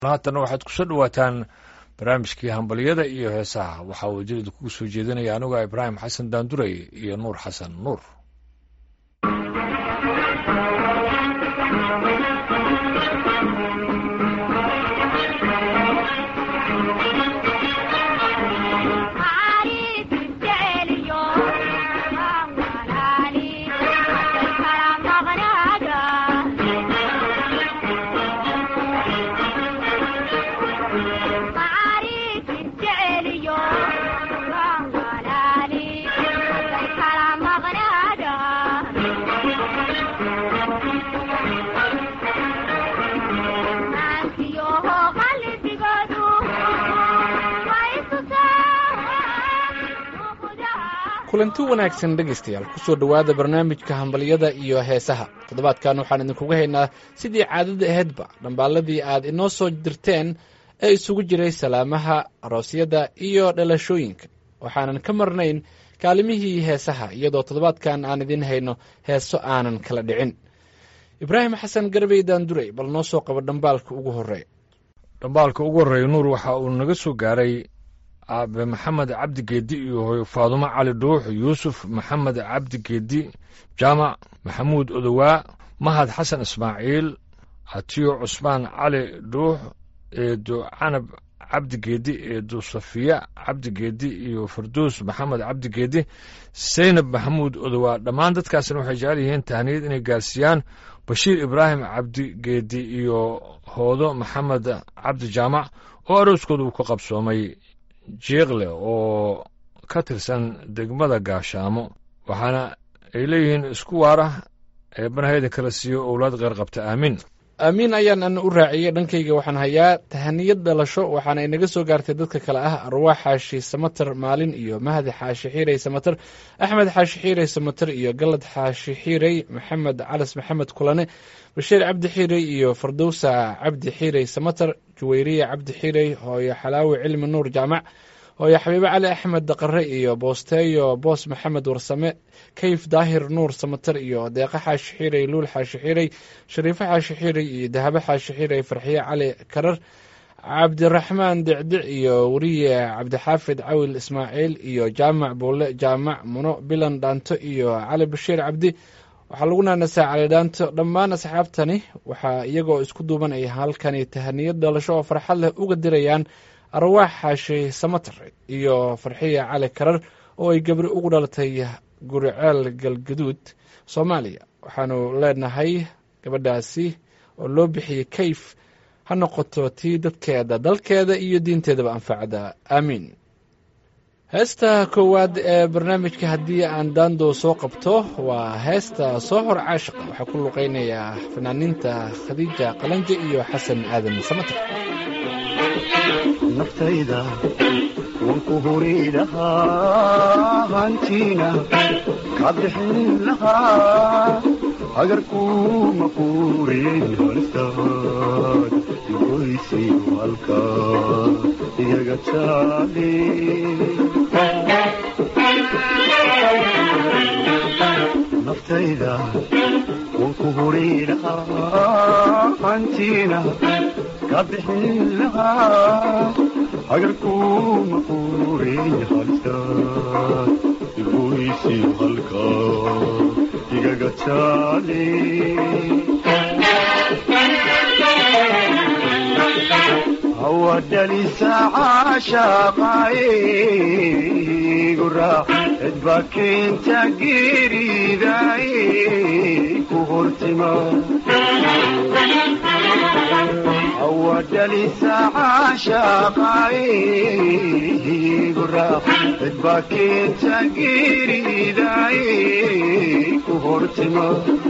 haatan waxaad kusoo dhawaataan barnaamijkii hambalyada iyo heesaha waxaa uu jilida kugu soo jeedinaya anuga ibraahim xasan daanduray iyo nuur xasan nuur kulanti wanaagsan dhegaystayaal kusoo dhowaada barnaamijka hambalyada iyo heesaha toddobaadkan waxaan idinkuga haynaa sidii caadada ahaydba dhambaalladii aad inoo soo dirteen ee isugu jiray salaamaha aroosyada iyo dhalashooyinka waxaanan ka marnayn kaalimihii heesaha iyadoo toddobaadkan aan idiin hayno heeso aanan kala dhicin ibraahim xasan garbey daanduray bal noo soo qabo dhambaalka ugu horreeya dhambaalka ugu horreeya nuur waxa uu naga soo gaaray aabe maxamed cabdi geedi iyo hooyo faadumo cali dhuux yuusuf maxamed cabdi geedi jaamac maxamuud odowaa mahad xasan ismaaciil atiyo cusmaan cali dhuux eedo canab cabdi geedi eedo safiya cabdi geedi iyo farduus maxamed cabdi geedi saynab maxamuud odowaa dhammaan dadkaasna waxay jecel yihiin tahniyad inay gaarsiiyaan bashiir ibraahim cabdi geedi iyo hoodo maxamed cabdi jaamac oo arooskooda uu ka qabsoomay jiiqle oo ka tirsan degmada gaashaamo waxaana ay leeyihiin isku waara eebanahayda kala siiyo owlaad qeyr qabta aamiin aamiin ayaan ana u raaciyey dhankayga waxaan hayaa tahaniyad dhalasho waxaana inaga soo gaartay dadka kale ah arwaax xaashi samater maalin iyo mahdi xaashi xiirey samater axmed xaashi xiirey samater iyo galad xaashi xiirey maxamed calas maxamed kulane bashiir cabdi xiirey iyo fardowsa cabdi xiirey samater juweyriya cabdi xiirey hooyo xalaawi cilmi nuur jaamac hooyo xabiibe cali axmed daqare iyo boosteeyo boos maxamed warsame kayf daahir nuur samater iyo deeqo xaashi xiirey luul xaashi xiirey shariifo xaashi xiirey iyo dahabo xaashi xiirey farxiye cali karar cabdiraxmaan dicdic iyo weriye cabdixaafid cawil ismaaciil iyo jaamac buule jaamac muno bilan dhaanto iyo cali bashiir cabdi waxaa lagu naanasaa cali dhaanto dhammaan asxaabtani waxaa iyagoo isku duuban ay halkani tahaniyad dhalasho oo farxad leh uga dirayaan arwaax xaashi samater iyo farxiya cali karar oo ay gabri ugu dhalatay guriceel galgaduud soomaaliya waxaanu leenahay gabadhaasi oo loo bixiyey kayf ha noqoto tii dadkeeda dalkeeda iyo diinteedaba anfacda aamiin heesta koowaad ee barnaamijka haddii aan daando soo qabto waa heesta soo hor caashiqa waxaa ku luqeynaya fanaaniinta khadiija qalanje iyo xasan aadan samater naftayda wanku huri lahaa hantiina kaa bixin lahaa agarkuma kuuriyey halistaad goysi halka iyaga jaali naftayda wanku huri lahaa hantiina kaa bixin lahaa agarkuma kuuriyey halistaad goysi halka igaga jaali hawadhalisa caashaqaayigu raac cidba keenta geeridaay ku hortima hawadhalisa caashaqaayigu raac cidba keenta geeridaay ku hortima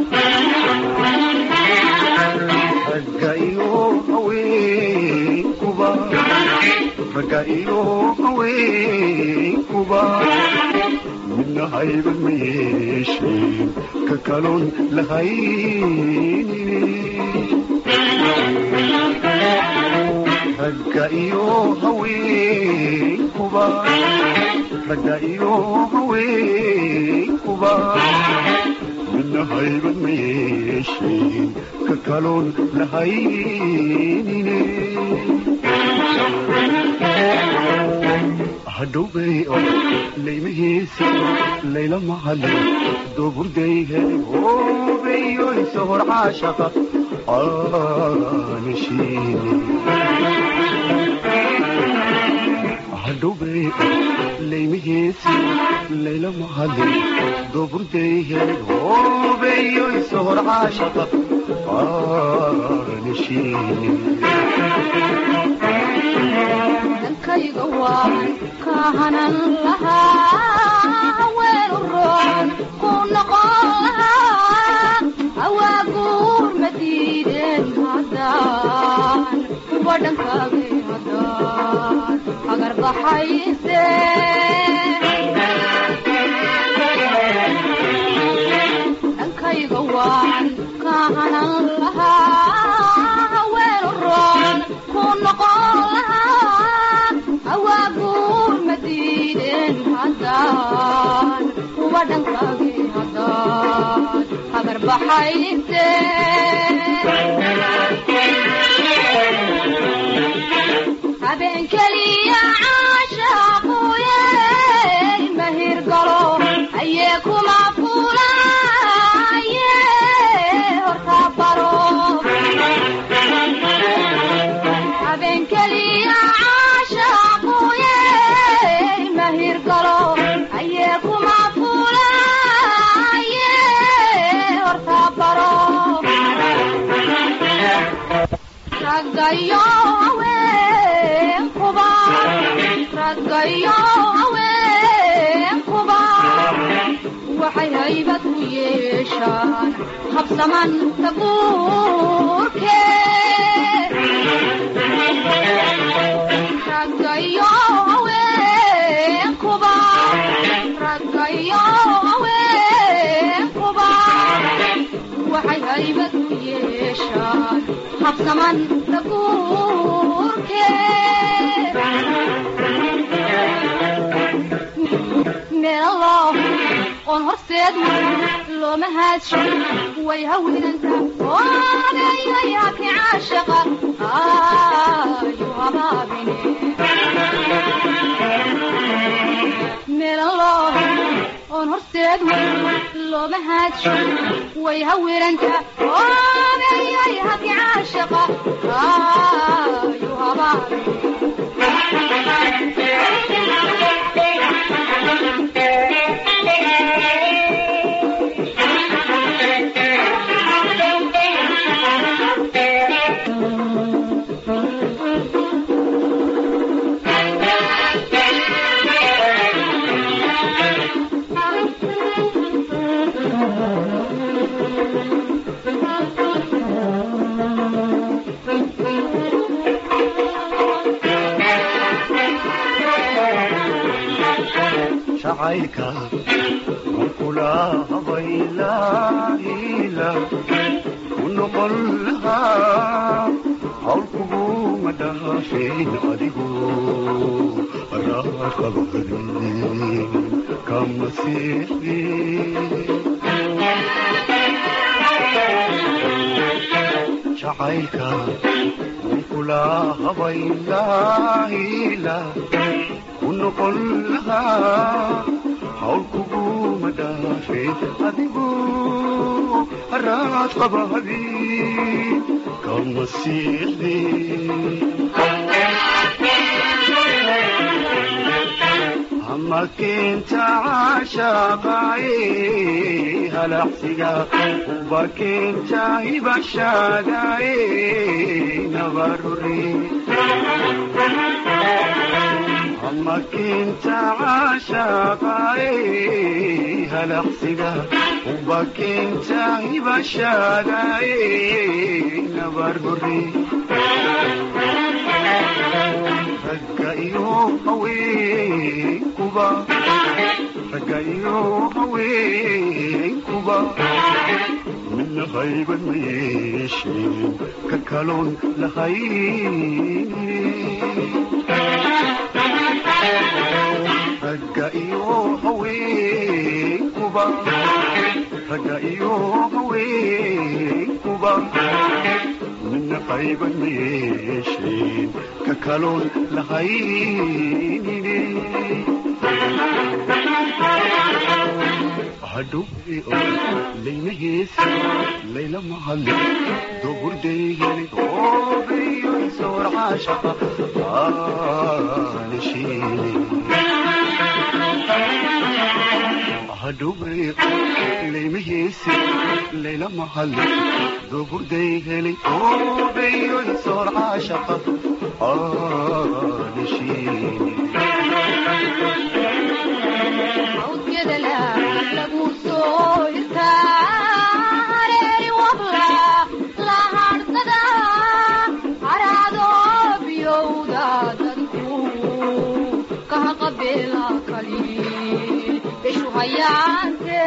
ragga iyo haweenkuba ragga iyo haweenkuba midna hayban ma yeesheen ka kaloon lahaynin ragga iyo haweenkuba ragga iyo haweenkuba midna haybad ma yeesheen ka kaloon lahaynine hadhowbay oo laymahiisa layla mahadle dooburday helay hoobeyoysa hor caashaqa aanashiine hadhowbay laymahiisa layla mahadle dooburday helay hoobeyoysa hor caashaqa aanashiine dhankayga waan ka hanan lahaa weelu roon ku noqon lahaa awaaguur ma diideen haddaan kuwa dhankaagay haddaan agar baxayse dhankayga waan ka hanan lahaa weelu roon ku noqon lahaa awaaguur ma diideen haddaan kuwa dhankaagay haddaan agar baxayse habeen keliya caashaaquye mahir galo ayee kuma fulaye horta baro habeen keliya caashaaquye mahir galo ayee kuma fulaye horta baro raggayo haweenkuba raggayo haweenkuba waxay haybad u yeeshaan habsaman taguurke raggayo haweenkuba raggayo haweenkuba waxay haybad u yeeshaan habsaman taguurke meelo oon horseed looma haadsho way hawinanta oodayayaki caashaqa ayu habaabine meelo oon horseed looma haadsho way hawiranta oodayayaki caashaqa ayu habaabine jacaylka kula habaylaila ku noqon lahaa hawl kuguma dhaafeen adigu raaqabadin kama seexdin jacaylka kula habaylaila ku noqon lahaa hawl kuguma dhaafeen adigu haraad qabahadin kama siixdin ama keenta caashaqaaye halaqsiga uba keenta hibashaadaaye nabarure ama keenta caashaqaaye halaqsiga uba keenta hibashaadaaye nabarure ragga iyo haweenkuba ragga iyo haweenkuba midna haybad ma yeesheen ka kaloon lahayn ragga iyo haweenkuba ragga iyo haweenkuba midna qayban ma yeesheen ka kaloon lahaynine hadhow layna heesi layla mahadle dogurdaygeli oobiyo soor caashaqa aanashiine hadhow layma heesi layla mahadle dogurdaygeli oobiyo soor caashaqa aanashiine awdgadala lagu soo hirtaa hareeri wabla la hadhsada haraado biyowda dadku kaha qabeela kali beshu hayaante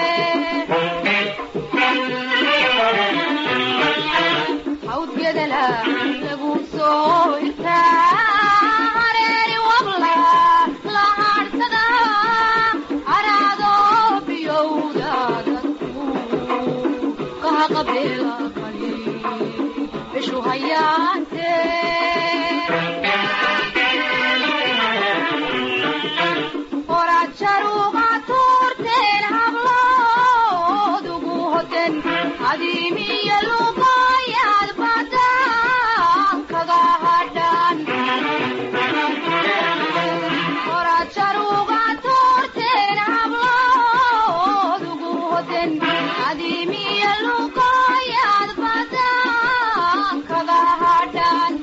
awdgadala lagu soo hirtaa hareeri wabla la hadhsada haraado biyowda dadku kaha qabeela kali beshu hayaante qoraad jaruuqa tuurteen hablood ugu hoden adiimiyo luqaayaad badan kaga hadhan qoraad jaruuqa tuurteen hablood ugu hoden adiimiyo luqaayaad badan kaga hadhan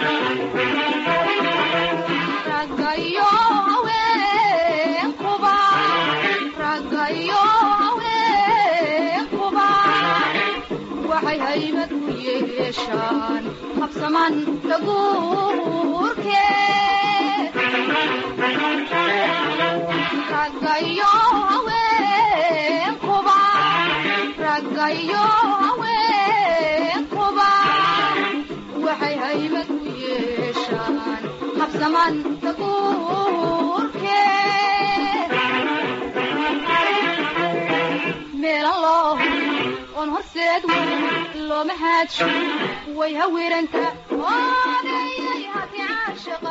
raggayo haweenkuba raggayo haweenkuba waxay haybad ku yeeshaan habsaman daguurke raggayo haweenkuba raggayo haweenkuba waxay haybad ku yeeshaan habsaman daguurke meelan loo oon horseed weyn looma haadsho way hawiranta oodayay hati caashaqa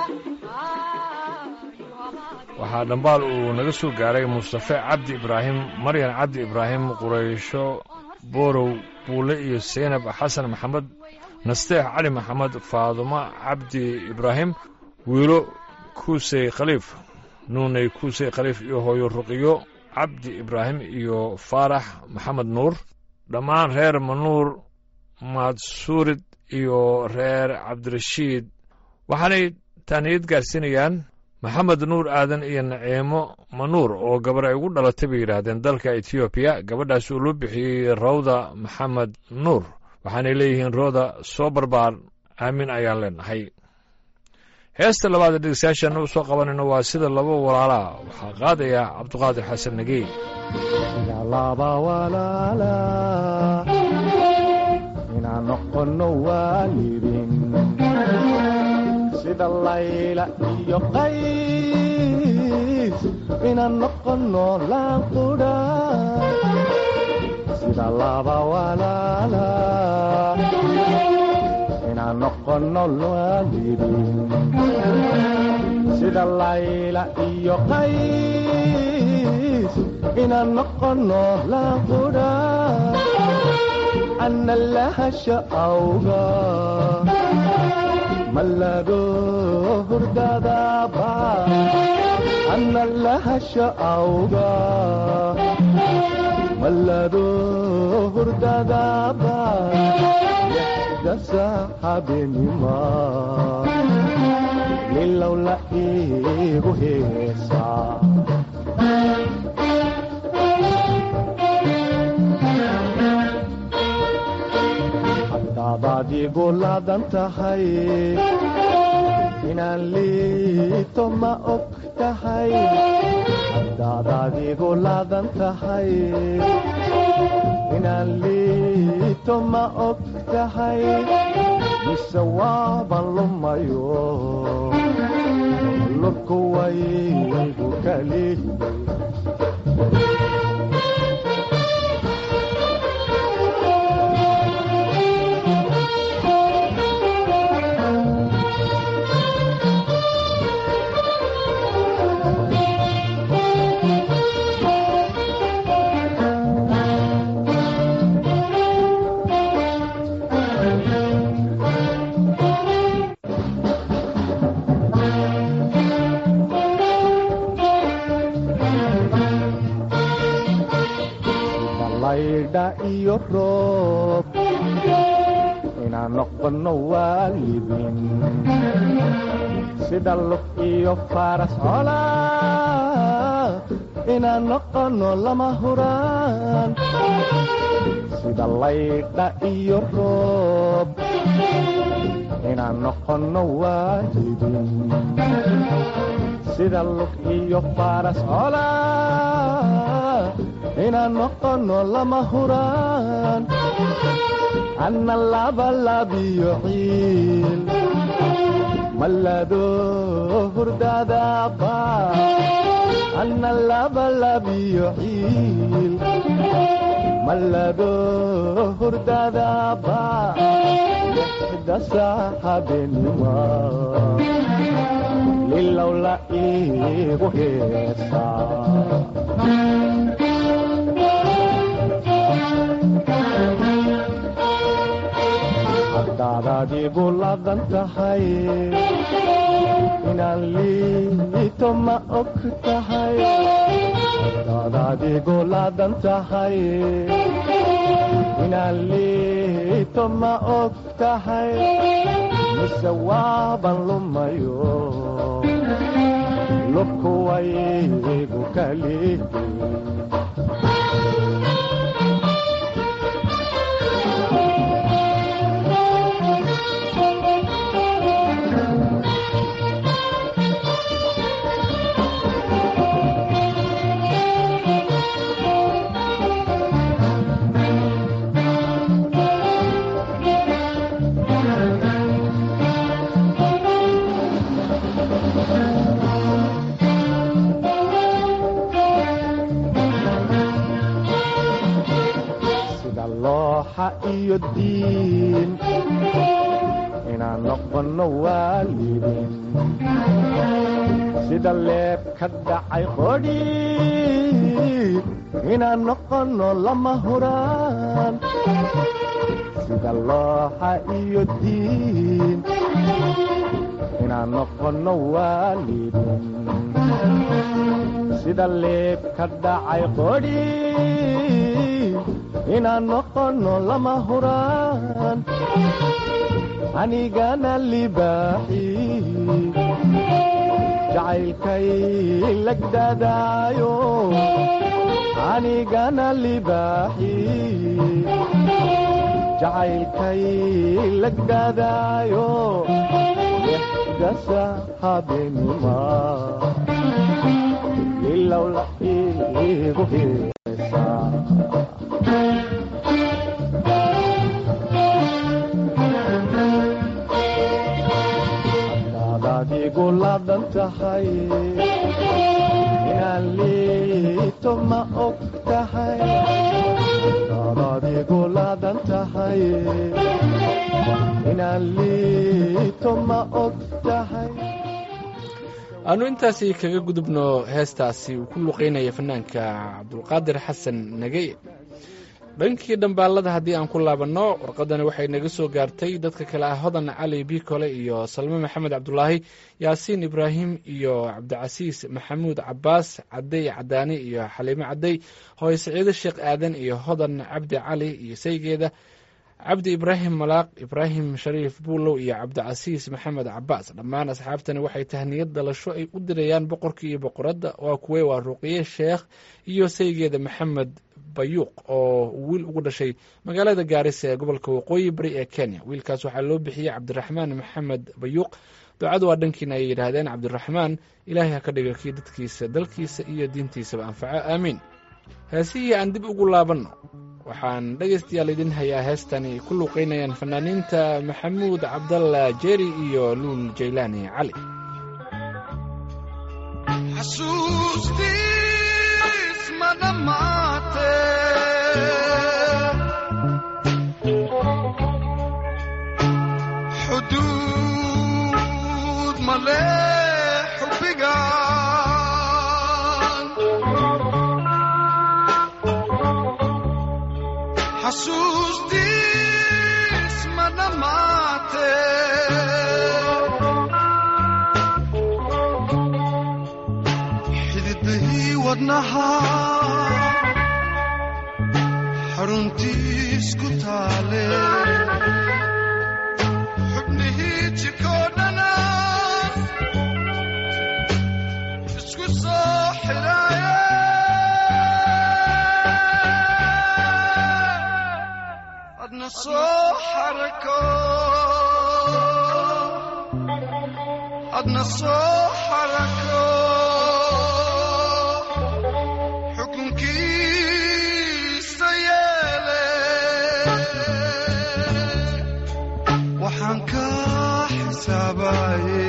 waxaa dhambaal uu naga soo gaaray mustafe cabdi ibraahim maryan cabdi ibraahim quraysho boorow buule iyo seynab xasan maxamed nasteex cali maxamed faadumo cabdi ibraahim wiilo kuusey khaliif nuuney kuusey khaliif iyo hooyo ruqiyo cabdi ibraahim iyo faarax maxamed nuur dhammaan reer manuur maadsuurid iyo reer cabdirashiid waxaanay taaniyad gaarsiinayaan maxamed nuur aadan iyo naciimo manuur oo gabar ay ugu dhalatay bay yidhaahdeen dalka etoobiya gabadhaas uu loo bixiyey rawda maxamed nuur waxaanay leeyihiin rooda soo barbaar aamin ayaan leenahay heesta labaad ee dhegeystayaashaana u soo qabanayno waa sida laba walaalaa waxaa qaadaya cabduqaadir xasan nagey sida laba walaala inaan noqono waalidin sida layla iyo qays inaan noqono laanqudha sida laba walaala inaan noqono waalidin sida layla iyo qays inaan noqono laanqudha ana lahasha awga malado hurdadaba ana lahasha awga malado hurdadaba dasa habenima lilow la iigu heesaa haddaad igu laadan tahay inaan liito ma og tahay haddaad adigu laadan tahay inaan liito ma og tahay mise waaban lumayo lurku waygu kali iyo roob inaan noqono waalidin sida lug iyo faras cola inaan noqono lama huraan sida laydha iyo roob inaan noqono waalidin sida lug iyo faras cola inaan noqono lama huraan anna labalabiyo ciil malado hurdadaba anna labalabiyo ciil malado hurdadaba lixda saaxabenima lilowla iigu heesaa haddaad adigu ladan tahay inaan liito ma og tahay haddaad adigu ladan tahay inaan liito ma og tahay mise waaban lumayo lubkuwaygu kalihi sida looxa iyo diin inaan noqono waalidin sida leeb ka dhacay qodhi inaan noqono lama huraan sida looxa iyo diin inaan noqono waalidin sida leeb ka dhacay qodhi inaan noqono lama huraan anigana libaaxi jacaylkay lagdadaayo anigana libaaxi jacaylkay lagdadaayo lixdasa habenima ilowla iigu heesaa haddaad adigu ladan tahay inaan liito ma og tahay haddaad adigu ladan tahay inaan liito ma og tahay aanu intaasi kaga gudubno heestaasi uu ku luqeynaya fanaanka cabdulqaadir xasan nagey dhankii dhambaalada haddii aan ku laabanno warqadani waxay naga soo gaartay dadka kale ah hodan cali bikole iyo salme maxamed cabdulaahi yaasiin ibraahim iyo cabdicasiis maxamuud cabaas cadey cadaani iyo xaliimo cadey hooye saciide sheekh aadan iyo hodan cabdi cali iyo saygeeda cabdi ibraahim malaaq ibraahim shariif buulow iyo cabdicasiis maxamed cabaas dhammaan asxaabtani waxay tahniyad dhalasho ay u dirayaan boqorkii iyo boqoradda waa kuwey waa ruqiye sheekh iyo saygeeda maxamed bayuuq oo wiil ugu dhashay magaalada gaarisa ee gobolka waqooyi bari ee kenya wiilkaas waxaa loo bixiyey cabdiraxmaan maxamed bayuuq ducadu waa dhankiina ay yidhaahdeen cabdiraxmaan ilaahay ha ka dhiga kii dadkiisa dalkiisa iyo diintiisaba anfaco aamiin heesihii aan dib ugu laabanno waxaan dhegaystayaal idin hayaa heestani ku luuqeynayaan fanaaniinta maxamuud cabdalla jeeri iyo luul jaylaani cali xasuustiis ma dhammaate xuduud ma leh xubbigan xasuustiis ma dhammaate xididihii wadnaha xaruntiis ku taale xubnihii jikoo dhana isku soo xidhaaye adna soo xarako adna soo xarako xukunkiisa yeele waxaan ka xisaabaye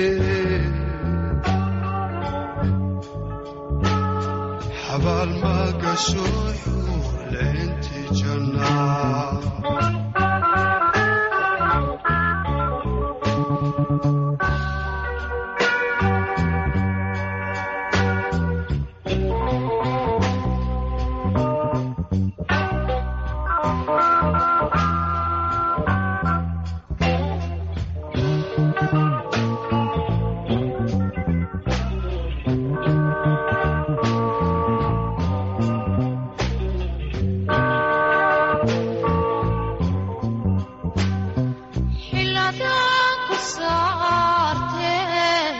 xabaal ma gasho xuurleynti jannaa xiladaan ku saartee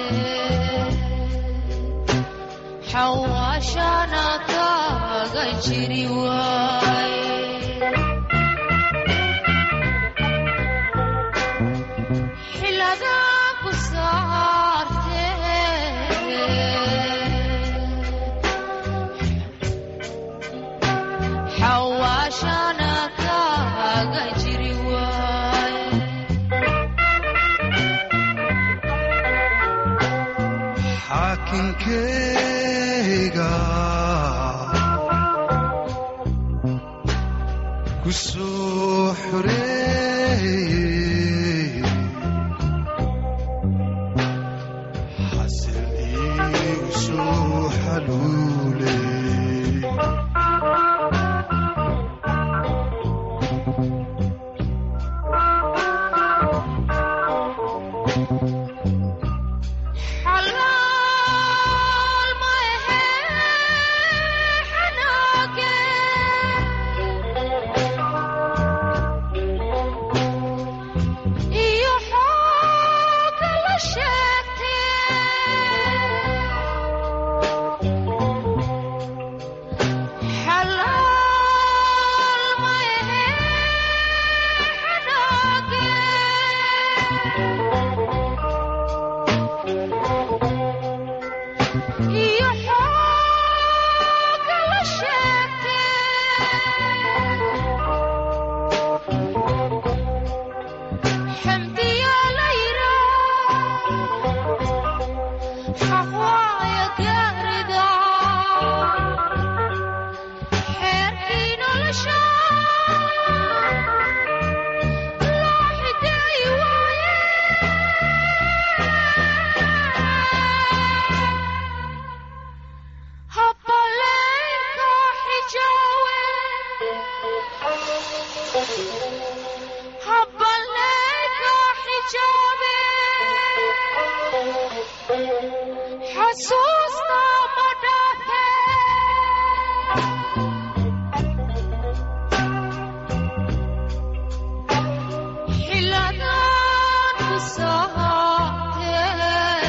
xawaashana kaaga jiri waaye xiladaan ku saartee xawaashana kaaga jiri waaye xaakinkeyga ku soo xoreeyey xasil iigu soo xaluuley xalaal ma ahe xanaage iyo xooga la sheegtee xalaal ma ahe xanaage iyo xooga la sheegtee xamdiya la yiraa xaqwaaya gaarida xeerkii nolosha loo xideey waaye habbaleenka xijaawe habbaleenka xijaabe xasuusta ma dhaafe xiladaan ku sahatee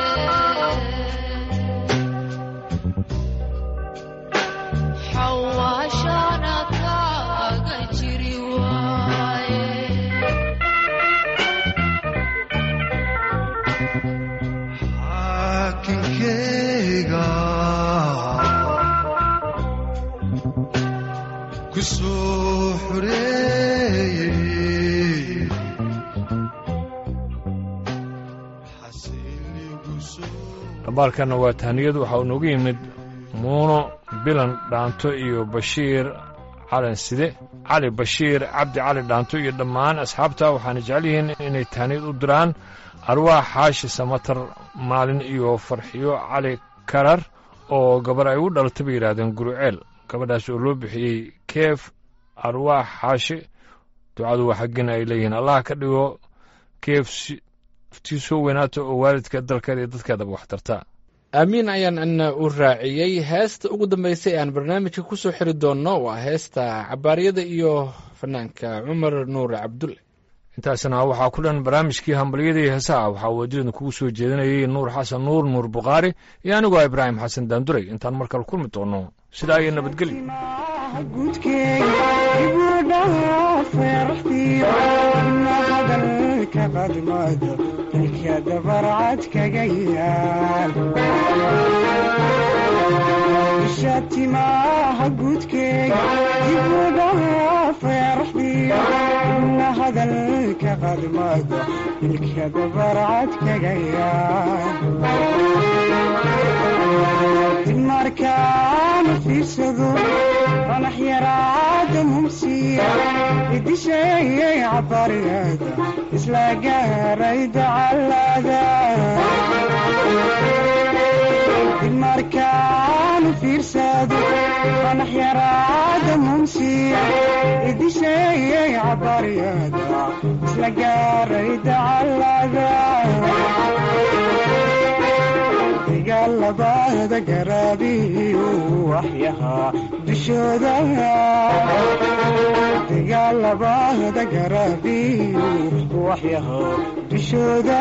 xawaashana kaaga jiri waaye xaakinkeyga ku soo xoreeyey xasil iigu soo dhambaalkanna waa tahniyadu waxaa uu noogu yimid muuno bilan dhaanto iyo bashiir calan side cali bashiir cabdi cali dhaanto iyo dhammaan asxaabta waxaana jecel yihiin inay tahniyad u diraan arwaax xaashi samatar maalin iyo farxiyo cali karar oo gabar ay u dhalatay bay yidhaahdeen guruceel gabadhaas oo loo bixiyey keef arwaax xaashi ducadu waa xaggina ay leeyihiin allah ka dhigo keef si- tii soo weynaata oo waalidka dalkeeda iyo dadkeedaba wax tarta aamiin ayaan ana u raaciyey heesta ugu dambeysay aan barnaamijka kusoo xiri doonno waa heesta cabaaryada iyo fanaanka cumar nuur cabdulle intaasna waxaa ku dhan barnaamijkii hambalyada iyo heesaha waxaa waadidan kugu soo jeedinayay nuur xasan nuur nuur bukhaari iyo anigoo ibraahim xasan daanduray intaan mar kale kulmi doono sidaa iyo nabadgelyo hadalka qadmado ilka dabarcad kaga yaal isha timaha guudkeega dibudhaha feeraxdiyo ina hadalka qadmado ilka dabarcad kaga yaal markaana fiirsado qanax yaraada mumsiya idisheeyay cabariyada isla gaaray dacalada markaana fiirsado qanax yaraada mumsiya idisheeyay cabariyada isla gaaray dacalada dagaalabada garaabiyu waxyahaa dushooda dagaalabada garaabiyu waxyahaa dushooda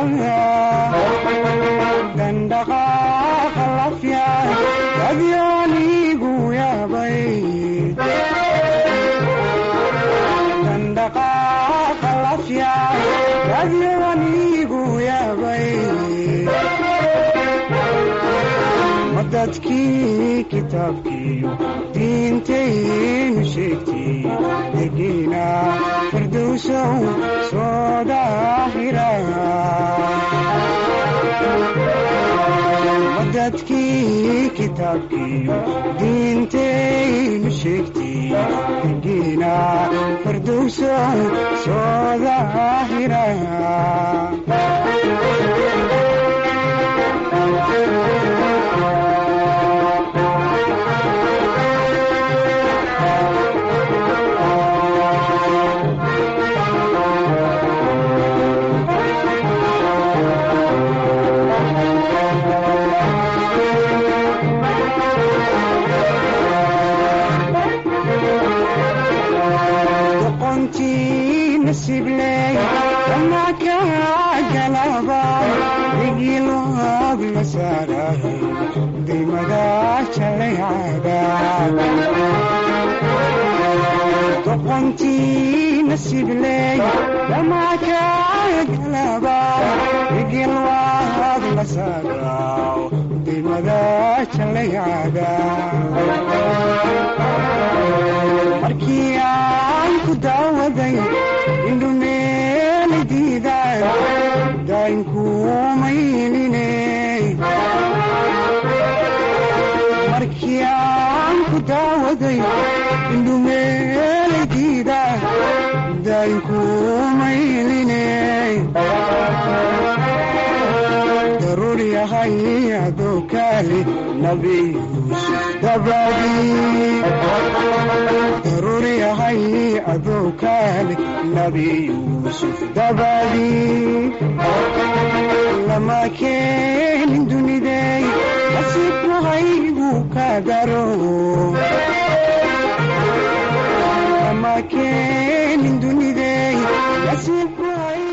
dandhaqaaqa lafya adyoonigu yaabay dandhaqaaqa lafya adyoonigu yaabay dadkii kitaabkiiyo diintaynu sheegtay degiina firdowsow soo daahira dadkii kitaabkiiyo diintaynu sheegtay degiina firdowsow soo daahira nasibley kama ka galaba igiloob la saarahay dimada jalaycada doqontii nasibley kama ka galaba igiloob la saaraw dimada jalaycada markii aan ku daawaday indhumeeli diidaan daynkuumayline markii aan ku daawaday indhumeeli diidaan daynkuumayline daruur yahay adoo kaali nabi yuusuf dabadii daruur yahay adoo kaali nabi yuusuf dabadii lama keenin dunidey nasiibku haygu ka daro lama keenin dunidey nasiibku hay